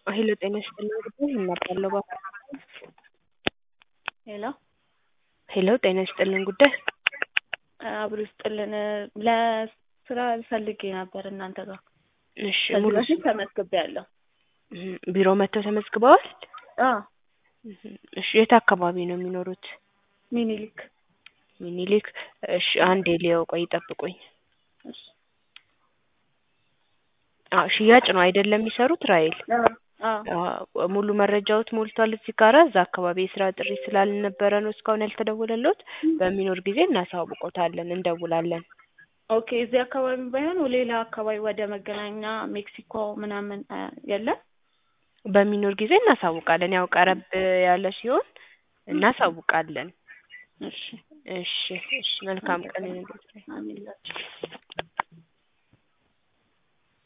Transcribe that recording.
ሄሎ ጤና ይስጥልኝ ጉዳይ እናባለው ባፋ ሄሎ ሄሎ ጤና ይስጥልኝ ጉዳይ አብሮ ይስጥልን። ለስራ ፈልጌ ነበር እናንተ ጋር እሺ ከዚህ ሙሉ በፊት ተመዝግቤያለሁ። እም፣ ቢሮ መጥተው ተመዝግበዋል? አዎ እም፣ እሺ የት አካባቢ ነው የሚኖሩት? ሚኒሊክ ሚኒሊክ። እሺ አንዴ ሊያው ቆይ ይጠብቁኝ። እሺ። አዎ ሽያጭ ነው አይደለም የሚሰሩት ራይል? አዎ አዎ አዎ ሙሉ መረጃዎት ሞልቷል እዚህ ጋራ። እዛ አካባቢ የስራ ጥሪ ስላልነበረ ነው እስካሁን ያልተደወለልዎት። በሚኖር ጊዜ እናሳውቆታለን፣ እንደውላለን። ኦኬ እዚህ አካባቢ ባይሆን ሌላ አካባቢ ወደ መገናኛ ሜክሲኮ ምናምን አ፣ የለም በሚኖር ጊዜ እናሳውቃለን። ያው ቀረብ ያለ ሲሆን እናሳውቃለን። እሺ እሺ እሺ መልካም ቀን ይሁንልዎት። አሜን ላችሁ